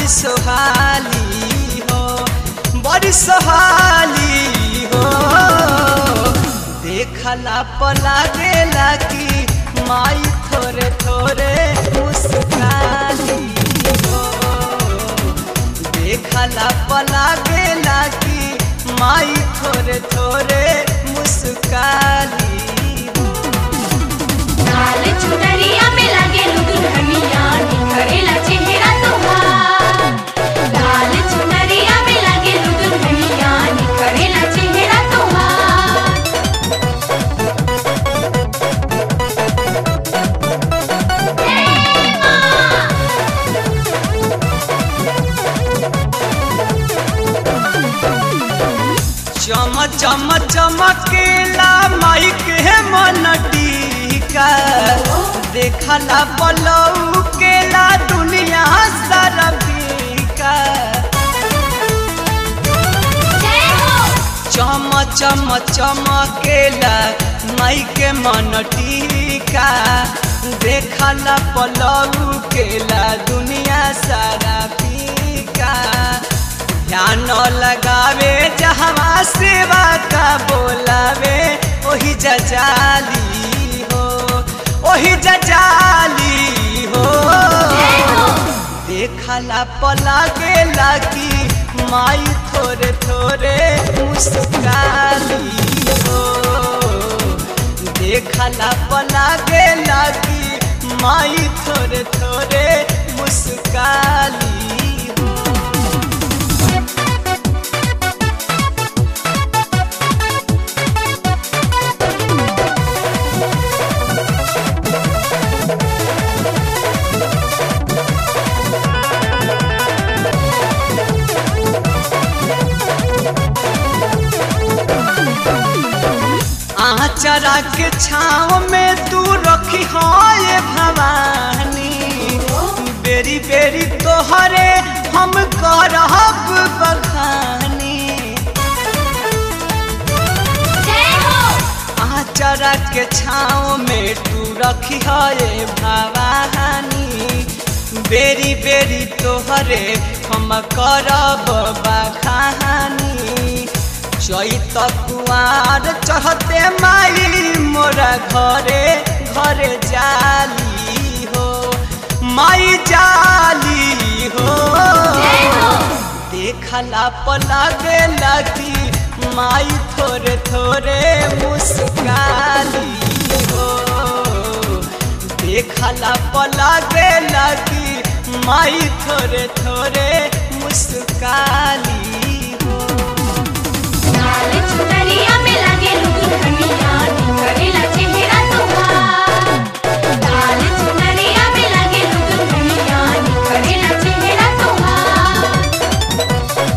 बड़ी सोहाली हो बड़ी सोहाली हो देखला पला गेला कि माई थोरे थोरे मुस्काली हो देखला पला गेला कि माई थोरे थोरे मुस्काली हो लाल चुनरिया में लगे दुल्हनिया निखरेला चेहरा तोहार लाल चुनरिया में लगे दुल्हनिया निखरेला चेहरा तोहार चम चम चमकेला माइक है मन टीका देखला पलऊ केला दुनिया सारा फीका जय हो चम चम चमकेला माइक मन टीका देखला पलऊ केला दुनिया सारा फीका ध्यान लगावे जहवा सेवा का बोलावे ओही जजाली हो ओही जजाली हो जय हो देखला पला गेला कि माई थोरे थोरे मुस्काली हो देखला पला गेला कि माई थोरे थोरे मुस्काली हो आचरा के छाव में तू रखी हो ये भवानी बेरी बेरी तोहरे हम करब बखानी जय हो आचरा के छाव में तू रखी हो ये भवानी बेरी बेरी तोहरे हम करब बखानी चैत कुआर चढ़ते माई मोरा घरे घरे जाली हो माई जाली हो जय हो देखला पला गेला कि माई थोरे थोरे मुस्काली हो देखला पला गेला कि माई थोरे थोरे मुस्काली हो लाल चुनरिया में लगे दुल्हनिया निखरेला चेहरा तोहार लाल चुनरिया में लगे दुल्हनिया निखरेला चेहरा तोहार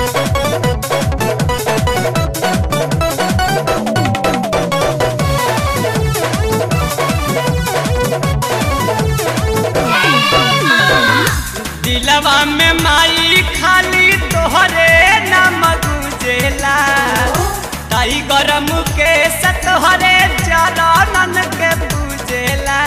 दिलवा में माई खाली तोहरे नाम गुजेला ताई गरम के सतोहरे चरणन के पूजेला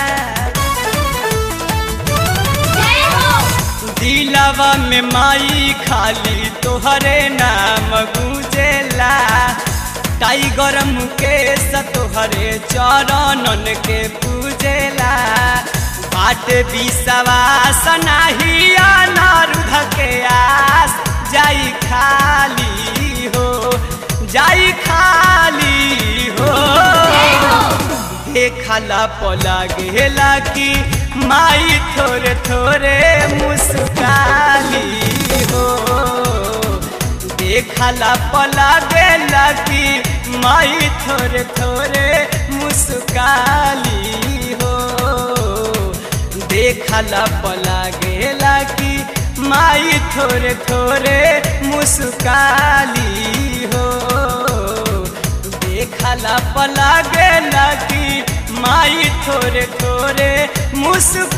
जय हो दिलवा में माई खाली तोहरे नाम गुजेला टाइगर मुकेश तोहरे चरणन के पूजेला बाट विश्वास नाही अनारुध के आस जाई खाली हो जाई खाली हो जय हो देखला पला गेला कि माई थोरे थोरे मुस्काली हो देखला पला गेला कि माई थोरे थोरे मुस्काली हो देखला पला गेला कि माई थोरे थोरे मुस्काली हो देखला पला गेला कि माई थोरे थोरे मुस्काली